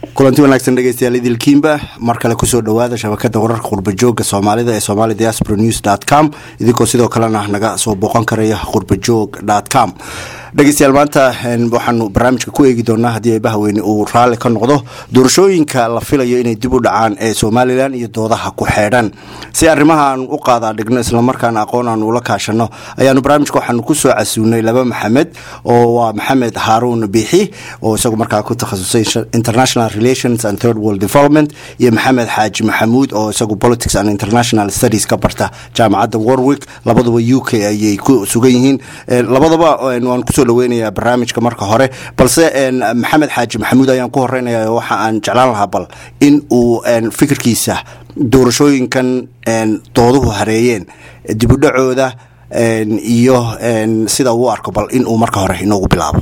kulanti wanaagsan dhegeystayaal idilkiinba mar kale kusoo dhawaada shabakada wararka qurbajooga soomaalida ee somali diaspora news dot com idinkoo sidoo kalena naga soo booqan karaya qurbajoog dot com dhegeystayaal maanta waxaanu barnaamijka ku eegi doonaa haddii eebahaweyne uu raalli ka noqdo doorashooyinka la filayo inay dib u dhacaan ee somalilan iyo doodaha ku xeedhan si arrimaha aan u qaadaa dhigno islamarkaana aqoon aan ula kaashano ayaanu barnaamijka waxaanu kusoo casuunay laba maxamed oo waa maxamed haaruun biixi oo isagu markaa ku takhasusay international relations and third world development iyo maxamed xaaji maxamuud oo isagu politics and international studies ka barta jaamacadda warwick labaduba u k ayay ku sugan yihiin labadaba waan kusoo dhaweynayaa barnaamijka marka hore balse maxamed xaaji maxamuud ayaan ku horeynaya waxa aan jeclaan lahaa bal in uu fikirkiisa doorashooyinkan dooduhu hareeyeen dibudhacooda iyo sida uu arko bal in uu marka hore inoogu bilaabo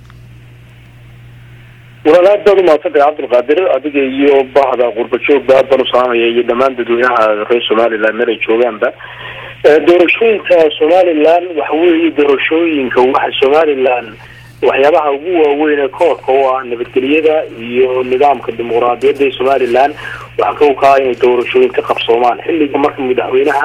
walaal aad baad umaadsantahay cabdulqaadir adiga iyo bahda qurbajoogba aad baan usaamaya iyo dhammaan dadweynaha reer somalilan meel ay joogaanba doorashooyinka somalilan waxa weeye doorashooyinka waxa somalilan waxyaabaha ugu waaweyn ee koorka u ah nabadgelyada iyo nidaamka dimuqraadiyadda ee somalilan waxaa ka ukaa inay doorashooyin ka qabsoomaan xilliga marka madaxweynaha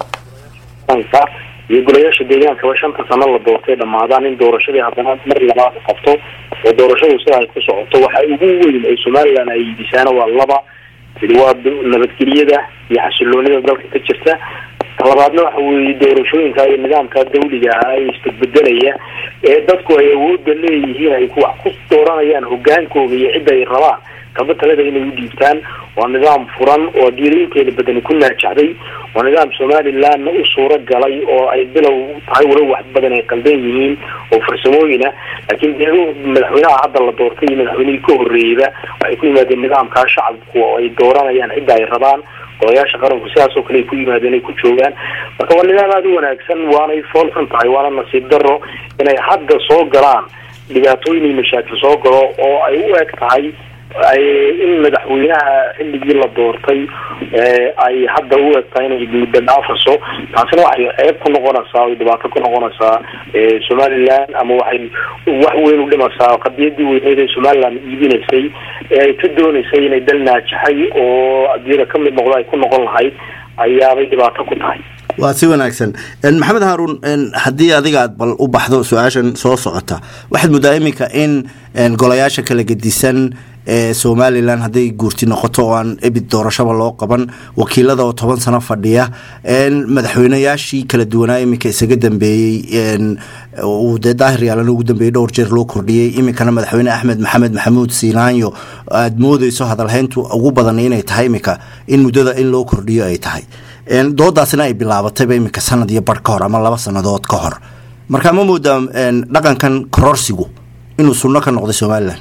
iyo golayaasha deegaankaba shanta sano la doortay dhamaadaan in doorashadii haddana mar labaad qabto oo doorashadu sida ay ku socoto waxa ugu weyn ee somalilan ay yidisaana waa laba mid waa nabadgelyada iyo xasiloonida dalka ka jirta talabaadna waxa weeye doorashooyinka iyo nidaamka dawliga ah ee isbedbedelaya ee dadku ay awoodda leeyihiin ay wax ku dooranayaan hogaankooda iyo cidda ay rabaan kaba talada inay u dhiibtaan waa nidaam furan oo diiriinteeda badani ku naajacday waa nidaam somalilandna u suuro galay oo ay bilow tahay walow wax badan ay qaldan yihiin oo farsamooyina laakiin de madaxweynaha hadda la doortay iyo madaxweynihii ka horreeyeyba waxay ku yimaadeen nidaamkaa shacabku oo ay dooranayaan cidda ay rabaan golayaasha qaranku sidaas oo kale ay ku yimaadeen ay ku joogaan marka waa nidaam aada u wanaagsan waanay foolxun tahay waana nasiib daro inay hadda soo galaan dhibaatooyin iyo mashaakil soo galo oo ay u eg tahay in madaxweynaha xilligii la doortay ay hadda u egtahay inay muddo dhaafaso taasina waxay ceeb ku noqonaysaa ay dhibaato ku noqonaysaa somaliland ama waxay wax weyn u dhimaysaa qadiyadii weyneyd ee somaliland iibinaysay ee ay ka dooneysay inay dal naajaxay oo adiyada kamid noqdo ay ku noqon lahayd ayaabay dhibaato ku tahay waa si wanaagsan maxamed haaruun haddii adiga aad bal u baxdo su-aashan soo socota waxaad muddaa iminka in golayaasha kala gedisan ee somalilan hadday guurti noqoto oo aan ebid doorashaba loo qaban wakiilada oo toban sano fadhiya madaxweynayaashii kala duwanaa iminka isaga dambeeyey uu dee daahir yaalana ugu dambeeyey dhowr jeer loo kordhiyey iminkana madaxweyne axmed maxamed maxamuud siinaanyo aada moodeyso hadalhayntu ugu badan inay tahay iminka in muddada in loo kordhiyo ay tahay doodaasina ay bilaabatayba iminka sanad iyo bar ka hor ama laba sanadood ka hor marka ma moodaa dhaqankan kororsigu inuu sunno ka noqday somalilan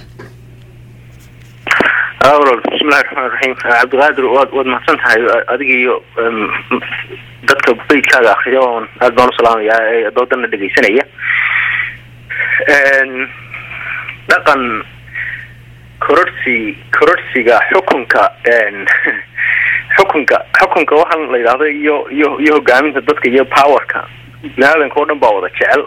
walaal bismillahi raxmaan raxiim cabdiqaadir waad waad mahadsan tahay adiga iyo dadka beydkaaga akriya oon aad baan usalaamayaa ee doodana dhegeysanaya dhaqan kororsi kororsiga xukunka xukunka xukunka waxaan la yidhahdo iyo iyo iyo hogaaminta dadka iyo powerka biniaadanka oo dhan baa wada jecel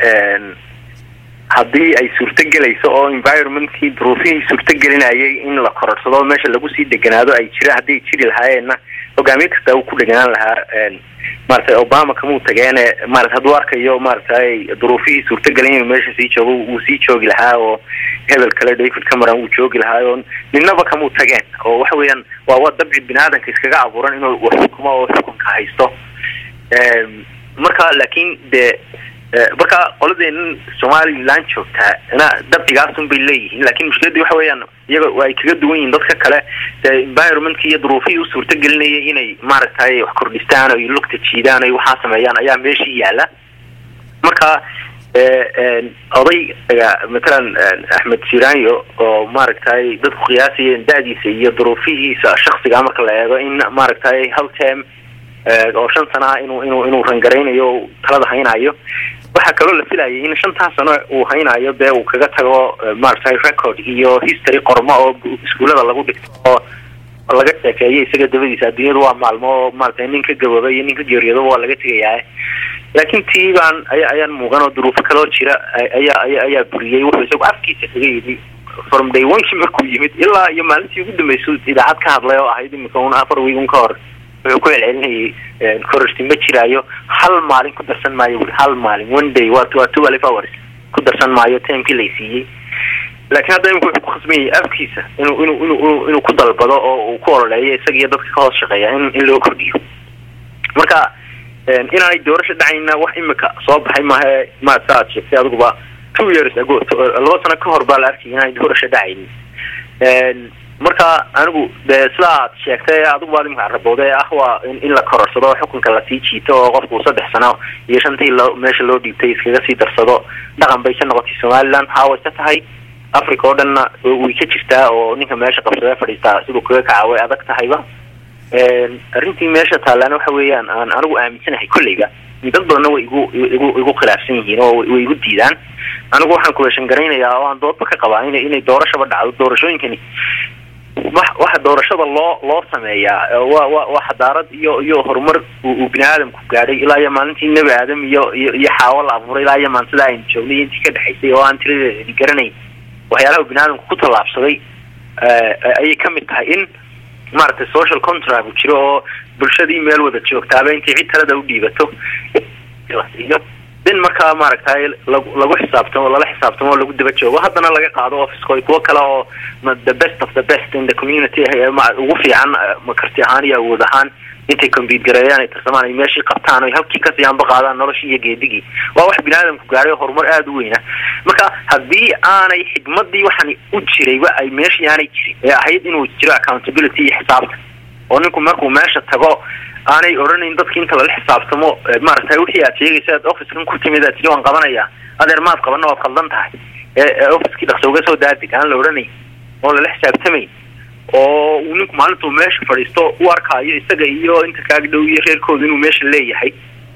haddii ay suurtogelayso oo environmentkii duruufihii suurtogelinayay in la kororsado meesha lagu sii deganaado ay jira hadday jiri lahaayeenna hogaamiye kasta uu ku dheganaan lahaa maratay obama kamuu tageene maarata hadduu arkayo maaratay duruufihii suurtagelin inuu meesha sii joogo wuu sii joogi lahaa oo hebel kale david cameron wuu joogi lahaa oo ninaba kamuu tageen oo waxa weeyaan waa waa dabci bini-aadanka iskaga abuuran inuu xukumo oo xukunka haysto marka laakiin dee marka qoladeenan somaliland joogtaa na dabcigaasun bay leeyihiin lakin mushkiladii waxa weeyaan iyaga ay kaga duwan yihiin dadka kale dee environmentka iyo duruufihii u suurtagelinayay inay maaragtay wax kordhistaan oy lugta jiidaan oy waxaa sameeyaan ayaa meeshii yaala marka odayga matalan axmed siranyo oo maaragtay dadku qiyaasayeen da-diisa iyo duruufihiisa shaksiga marka la eego in maaragtay hal term oo shan sana ah inuu inuu inuu rangaraynayo talada haynayo waxaa kaloo la filayay in shantaas sano uu haynayo dee uu kaga tago maaragtay record iyo history qormo oo iskuullada lagu dhigto oo laga sheekeeyo isaga dabadiisa adduunyadu waa maalmo oo maaragtay nin ka gaboobay iyo nin ka geeriyoodo waa laga tegayaa laakiin tii baan aya ayaan muuqan oo duruufo kaloo jira ayaa aya ayaa buriyey wuxuu isagu afkiisa kaga yidhi from day onekii markuu yimid ilaa iyo maalintii ugu dambeysay idaacad ka hadlay oo ahayd imika un afar wiig un ka hor wuxuu ku celcelinayay kororsi ma jiraayo hal maalin ku darsan maayo wuri hal maalin one day waa waa two alif hours ku darsan maayo timekii lay siiyey laakiin hadda imika wuxuu ku khasmayay afkiisa inuu inuu inuu inuu ku dalbado oo uu ku ololeeyo isaga iyo dadka ka hoos shaqeeya in in loo kordhiyo marka inaanay doorasho dhacayna wax imika soo baxay maaha ma sa aad sheegtay adiguba two years ago laba sano ka hor baa la arkay inaanay doorasho dhacaynin marka anigu dee sidaa aad sheegtay adigu baad imika rabooda ee ah waa in la kororsado xukunka lasii jiito oo qofku saddex sano iyo shantii loo meesha loo dhiibtay iskaga sii darsado dhaqan bay ka noqotay somaliland haaway ka tahay africa oo dhanna way ka jirtaa oo ninka meesha qabsadee fadhiistaa siduu kaga kaca way adag tahayba arrintii meesha taallaana waxa weeyaan aan anigu aaminsanahay kolleyba dad badanna way igu igu igu khilaafsan yihiin oo way igu diidaan anigu waxaan kuweeshan garaynayaa oo aan doodba ka qabaa ina inay doorashaba dhacdo doorashooyinkani wa waxa doorashada loo loo sameeyaa wa wa waa xadaarad iyo iyo horumar uu bini aadamku gaadhay ilaa iyo maalintii nebi aadam iyo iyo iyo xaawo la abuuray ilaa iyo maantada aynu joognay iyo intii ka dhexaysay oo aan tiradeedi garanayn waxyaalaha bini aadamku ku tallaabsaday ayay kamid tahay in maaragtay social contract u jiro oo bulshadii meel wada joogtaaba intay cid talada u dhiibato in markaa maaragtay lagu lagu xisaabtamo lala xisaabtamo oo lagu daba joogo haddana laga qaado officeko kuwo kale oo the best of the best in the community ugu fiican karti ahaan iyo awood ahaan intay combiid gareeyaan ay tarsamaan ay meeshii qabtaan oy halkii kasii anba qaadaan noloshii iyo geedigii waa wax bini aadamku gaadhay oo horumar aada u weyna marka haddii aanay xigmadii waxaan u jirayba ay meeshii aanay jirin ee ahayd inuu jiro accountability iyo xisaabta oo ninku markuu meesha tago aanay odhanayn dadki inta lala xisaabtamo maaragtay wixii aad sheegaysa aad officekan ku timid aad tiri waan qabanaya adeer maad qabana waad khaldan tahay ee officekii dhaqso uga soo daadig aan la odhanayn oon lala xisaabtamayn oo uu ninku maalintuu meesha fadhiisto u arkaayo isaga iyo inta kaaga dhow iyo reerkooda inuu meesha leeyahay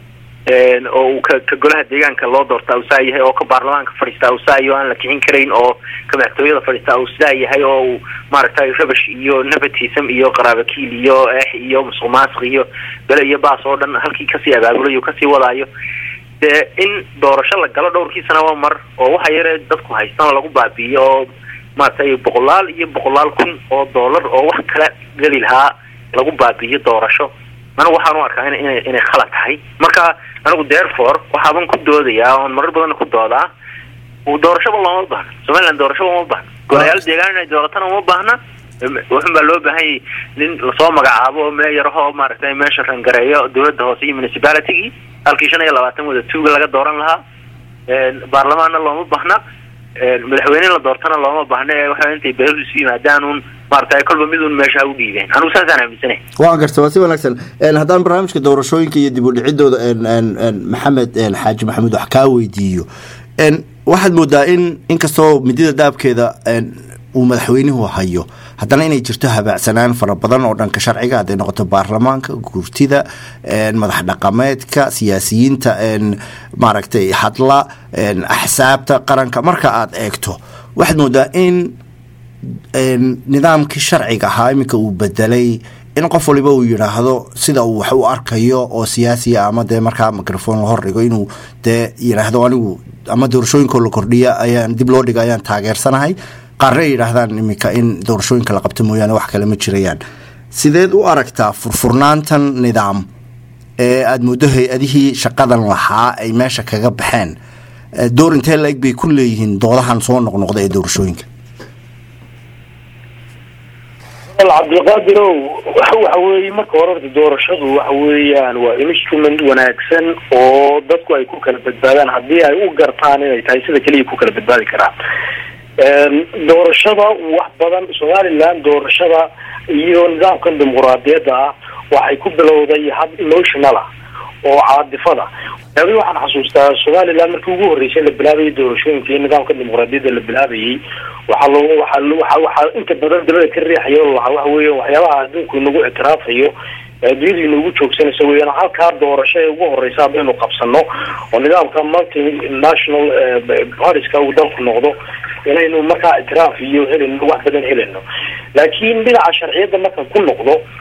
oo uu ka ka golaha deegaanka loo doortaa uu saa yahay oo ka baarlamaanka fadhiistaa uu saa iyo aan la kicin karayn oo ka madaxtooyada fadhiistaa uu sidaa yahay oo uu maaragtay rabash iyo nepotism iyo qaraabakiil iyo eex iyo musuq maasiq iyo bele iyo baas oo dhan halkii kasii abaabulayo kasii wadaayo dee in doorasho la galo dhowrkii sanaba mar oo waxa yare dadku haystaan lagu baabi'iyo oo maaragtay boqolaal iyo boqolaal kun oo dollar oo wax kala geli lahaa lagu baabi'iyo doorasho anigu waxaan u arkaa in ina inay khalad tahay marka anigu therefore waxaaban ku doodayaa oon marar badanna ku doodaa doorashaba looma baahna somaliland doorashaba uma baahna golayaal deegaan inay dooratana uma baahna wuxun baa loo baahanyay nin lasoo magacaabo oo meeyarahoo maaragtay meesha rangareeyo dawladda hoose iyo municipalitygii halkii shan iyo labaatan wada tuuga laga dooran lahaa baarlamaanna looma baahna madaxweyne la doortana looma baahna ee waxa intay beelu isu yimaadaan un maaragtay kolba mid un meesha ha u dhiibeen anigu saasaan aaminsanay waan garta waa si wanaagsan haddaan barnaamijka doorashooyinka iyo dib u dhicidooda maxamed xaaji maxamuud wax kaa weydiiyo waxaad moodaa in inkastoo midida daabkeeda uu madaxweynuhu hayo haddana inay jirto habaacsanaan fara badan oo dhanka sharciga hadday noqoto baarlamaanka guurtida madax dhaqameedka siyaasiyiinta maaragtay hadla axsaabta qaranka marka aad eegto waxaad moodaa in nidaamkii sharciga ahaa iminka uu bedelay in qof waliba uu yidhaahdo sida uu wax u arkayo oo siyaasiya ama dee markaa microphone la hordhigo inuu dee yidhaahdo anigu ama doorashooyinkoo la kordhiya ayaan dib loo dhiga ayaan taageersanahay qaarna ay yidhaahdaan iminka in doorashooyinka la qabto mooyaane wax kale ma jirayaan sideed u aragtaa furfurnaantan nidaam ee aada muddo hay-adihii shaqadan lahaa ay meesha kaga baxeen door intee la-eg bay ku leeyihiin doodahan soo noqnoqda ee doorashooyinka cabdiqaadirow waxa weeye marka hore horta doorashadu waxa weeyaan waa instrument wanaagsan oo dadku ay ku kala badbaadaan haddii ay u gartaan inay tahay sida keliya ku kala badbaadi karaan doorashada wax badan somaliland doorashada iyo nidaamkan dimuquraadiyadda ah waxay ku bilowday hab emotional ah oo caadifada adi waxaan xasuustaa somaliland markii ugu horreysay la bilaabayay doorashooyinka iyo nidaamka dimuquraadiyadda la bilaabayay waxaa lo waa waxaa inta badan dabada ka riixaya o lahaa waxa weya waxyaabaha adduunku inagu ictiraafayo addunyadu inagu joogsanaysa weyaan halkaa doorasho ee ugu horeysa haddaynu qabsano oo nidaamka multi national bariska uu dalku noqdo inaynu markaa ictiraaf iyo helino wax badan helino laakiin dhinaca sharciyadda marka ku noqdo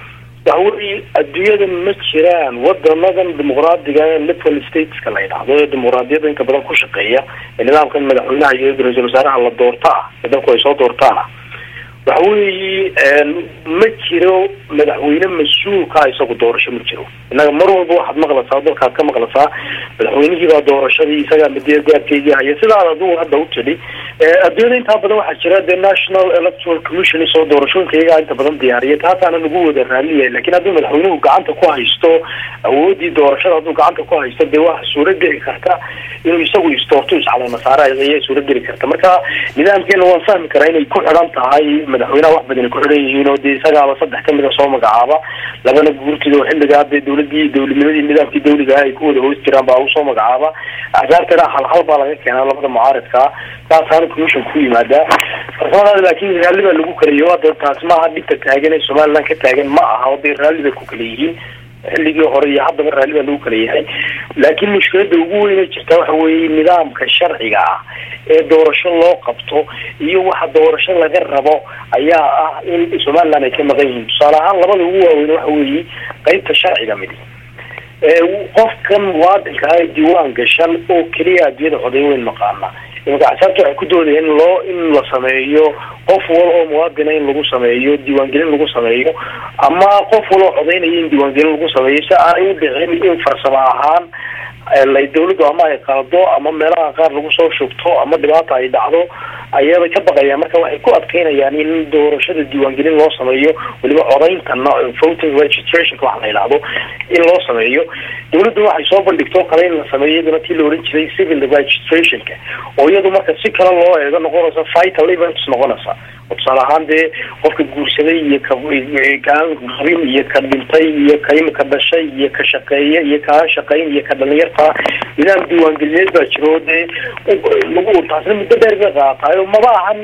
waxa weye adduunyada ma jiraan wadanadan dimuqraadiga ee liberal stateska la yidhaahdo ee dimuqraadiyadda inka badan ku shaqeeya ee nidaamkan madaxweynaha iyo ra-iisul wasaaraha la doorta ah ee dalku ay soo doortaan ah waxa weeye ma jiro madaxweyne mas-uulka isagu doorasho ma jiro innaga mar walba waxaad maqlaysaa dalkaad ka maqlaysaa madaxweynihiibaa doorashadii isagaa madiya gaarkeygii haya sidaad adigu hadda u tidhi adduunyada intaa badan waxaa jira the national electoral commission isoo doorashooyinka iyagaa inta badan diyaariya taasaana nagu wada raaliyahay lakin hadduu madaxweynuhu gacanta ku haysto awoodii doorashada hadduu gacanta ku haysto dee waa suuro geli karta inuu isagu istoorto iscalamasaara ayay suuro geli karta marka nidaamkeena waan fahmi karaa inay ku xidhan tahay madaxweynaha wax badan ay ku xidhan yihiin oo dee isagaaba saddex kamida soo magacaaba labana guurtida oo xilligaa dee dawladii dawladnimadii nidaamkii dawliga ay ku wada hoos jiraan baa usoo magacaaba axsaabtana hal hal baa laga keenaa labada mucaaridkaa taasaana commission ku yimaadaa farsamadaada laakin raalli baa lagu kalayo hadda taas maaha dhibka taagan ee somaliland ka taagan ma aha oo dee raalli bay ku kala yihiin xilligii hore iyo haddaba raalli baa lagu kala yahay laakiin mushkilada ugu weyne jirta waxa weeye nidaamka sharciga ah ee doorasho loo qabto iyo waxa doorasho laga rabo ayaa ah in somaliland ay ka maqan yihiin tusaale ahaan labada ugu waaweyn waxa weeye qeybta sharciga midi qofkan muwaadinka ah diiwaan gashan oo keliya adduunyada coday weyn maqaana imika axsaabta waxay ku doodayeen in loo in la sameeyo qof wal oo muwaadina in lagu sameeyo diiwaangelin lagu sameeyo ama qof wal oo codaynaya in diiwaangelin lagu sameeyo si aanay u dhicin in farsamo ahaan dawladdu ama ay qaldo ama meelaha qaar lagu soo shugto ama dhibaata ay dhacdo ayabay ka baqayaan marka waxay ku adkeynayaan in doorashada diiwaangelin loo sameeyo weliba codayntana voting registrationka waxa la yidhaahdo in loo sameeyo dawladdu waxay soo bandhigto kale in la sameeyo iyaduna tii la ohan jiray civil registrationka oo iyadu marka si kale loo eego noqonaysa vital events noqonaysa oo tusaale ahaan dee qofka guursaday iyo kakaan qabin iyo ka dhintay iyo ka imika dhashay iyo ka shaqeeya iyo kaan shaqayn iyo ka dhalinyarta nidaam diiwaangelineed baa jiro dee lagu taasna muddo dheer bay qaataayo maba ahan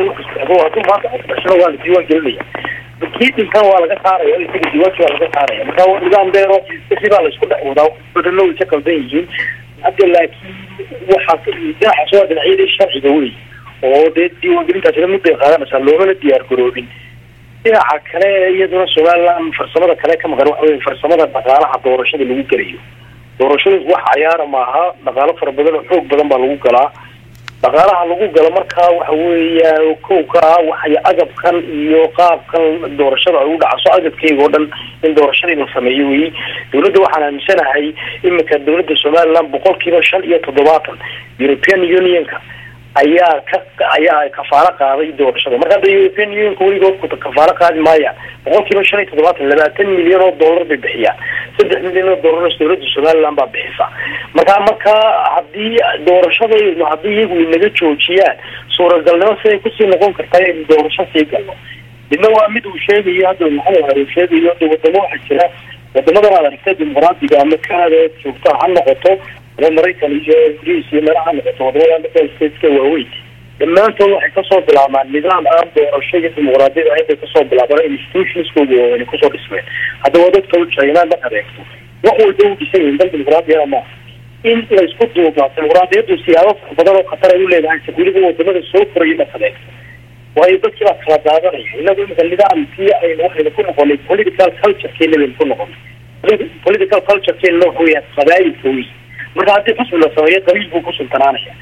hadduu maanta dhashana waa la diiwaan gelinaya kii dhintan waa laga saaraya isaga diiwaanki waa laga saaraya marka nidaam dheero si baa laisku dhex wadaa badano way ka qaldan yihiin hadda laakiin waxaa dhinacaas waa dhinacyadii sharciga wey oo dee diiwaangelintaasina mudday qaadanaysaa loomana diyaar garoobin dhinaca kale iyaduna somaliland farsamada kale ka maqan waxa wey farsamada dhaqaalaha doorashada lagu gelayo doorashooyinku wax cayaara maaha dhaqaalo fara badan oo xoog badan baa lagu galaa dhaqaalaha lagu galo markaa waxa weeya kowka ah waxay agabkan iyo qaabkan doorashada ay u dhacaso agabkeyga oo dhan in doorashadii la sameeyo weyi dawladda waxaan aaminsanahay imika dawladda somaliland boqol kiiba shan iyo toddobaatan european unionka ayaa ka ayaa kafaalo qaaday doorashada marka hadda european unionka weligood kafaalo qaadi maaya boqol kiiba shan iyo toddobaatan labaatan milyan oo dollar bay bixiyaan saddex milyan oo dollar dawladda somaliland baa bixisa marka marka haddii doorashadaynu haddii iyagu inaga joojiyaan suuragalnimo siday kusii noqon kartaa in doorasho sii galno midna waa mid uu sheegayo hadda maxamed hari sheegayo de wadamo waxaa jira wadamadan aad aragtay dimuqraadiga ama kanada joogta ha noqoto ama maraykan iyo ingiriis iyo meelaha ha noqoto wadamada liberal stateska waaweyn dhammaantood waxay kasoo bilaabmaan nidaam aan doorasho iyo dimuqraadiyada ahayn bay kasoo bilaabaan institutionskooda waaweyn kusoo dhismeen haddaba dadka u china markaad eegto wax walba u dhisan yihin dal dimuqraadiyada maaha in la isku duubaa dimuqraadiyadu siyaabo fara badan oo khatar ay u leedahay weliba wadamada soo koraya markaad eegto waayo dadkii baa kala daadanaya inagu imika nidaamkii aynu waxaynu ku noqonay political culturekeena baynu ku noqonay political culturekeena waxa weya qabaayilka wey marka haddii xusbi la sameeyo qabiil buu ku sultanaanaya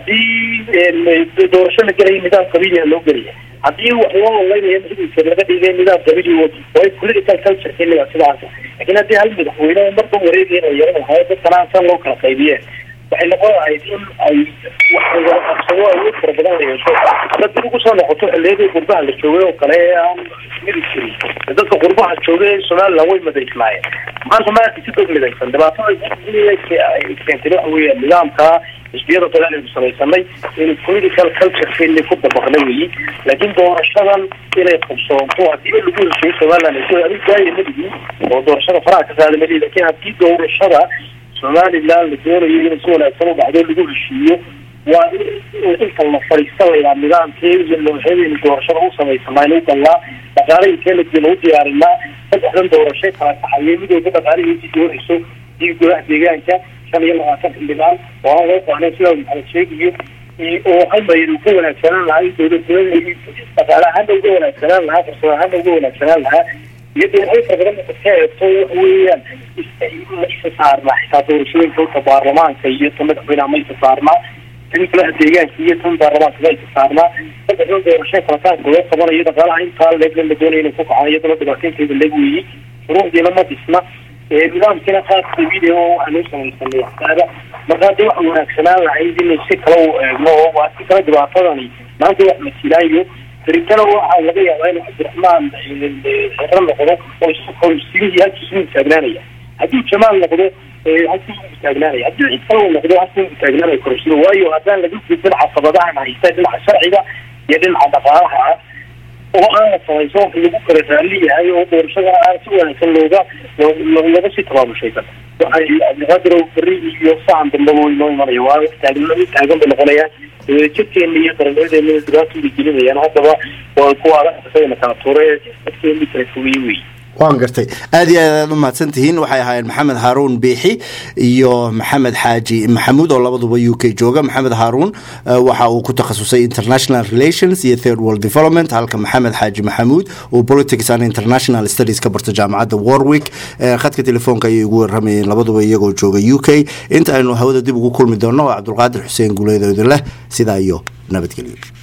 haddii doorasho la gelayo nidaam qabiiliya loo gelaya haddii wax loo olaynayo masuulka laga dhigay nidaam qabiili way political culturekeena baa sidaas lakin haddii hal madaxweyne marba wareegaya oo yaran lahayo dadkana san loo kala qaybiyeen waxay noqon lahayd in ay wax qabsado awood fara badan la yeesho hadda dib ugu soo noqoto xiliyadii qurbaha la joogay oo kale ee aan midi jirin dadka qurbaha joogay ee somaliland way madaysnaayeen maanta maanta si dog midaysan dhibaatada keentay waxa weya nidaamka xisbiyada badan aynu samaysanay in political culturekeeni ku dabaqnay weyi laakiin doorashadan inay qabsoonto hadiiba lagu heshiyo somaliland adig daaya madigi oo doorashada faraha ka qaada mali lakin haddii doorashada somaliland la doonayo in si wanaagsan u dhacdo lagu heshiiyo waa in inta la fadhiista laydhaa nidaamkee iyo noocyadeynu doorashada u samaysanaa u galnaa dhaqaalahinkeenadina u diyaarinaa saddexdan doorashay kala kaxayay mid walba dhaqaalihiisi doonayso iyo golaha deegaanka shan iyo labaatan xildhibaan oo aan loo baahnayn sidaa maxamed sheegayo oo halmayr uga wanaagsanaan lahaa dowladnimada dhaqaale ahaana uga wanaagsanaan lahaa farsamo ahaana uga wanaagsanaan lahaa iyo dhinacyo fara badan marka ka eegto waxa weeyaan ma isa saarnaa xitaa doorashooyinka horta baarlamaanka iyo ta madaxweynaha ma isa saarnaa tan kalaha deegaanka iyo tan baarlamaanka ma isa saarnaa saddexdan doorasho kalataanka loo qabanayo dhaqaalaha intaa leegna la doonaya inay ku kacaan iyadana dhibaataynteeda leeg weeyey shuruucdiina ma dhisna nidaamkiina qaar dabiici oo waxaa loo samaysanay waxtaada marka hadda waxa wanaagsanaan lahayd inay si kale u eegno oo waa si kale dhibaatadani maanta wax masilaayo beritana waxaa laga yaabaa inuu cabdiraxmaan xero noqdo oo isagii halkiisu taagnaanaya haddii jamaal noqdo halkiisu taagnaanaya haddii cid kale uu noqdo halkiisu taagnaanaya korosida waayo haddaan laga gudbin caqabadahan haysta dhinaca sharciga iyo dhinaca dhaqaalaha ah oo aan la samayso lagu kala raalli yahay oo doorashadana aan si wanaagsan looga looga sii tabaabushaysan waxay cabdiqaadir beri iyo sacan dambaba way noo imanaya waa taagan taagan bay noqonayaan jirkeena iyo qarannimadeena dhibaatu bay gelinayaan haddaba waa kuwa adag kala tuure dadkeeni kala fogeye wey waan gartay aad iyo aad aad u mahadsan tihiin waxay ahaayeen maxamed haaruun biixi iyo maxamed xaaji maxamuud oo labaduba u k jooga maxamed haaruun waxa uu ku takhasusay international relations iyo third world development halka maxamed xaaji maxamuud uu politics and international studies ka barta jaamacadda warwick khadka telefoonka ayay ugu waramayeen labaduba iyagoo jooga u k inta aynu hawada dib ugu kulmi doonno waa cabdulqaadir xuseen guuleedoodin leh sidaa iyo nabadgelyo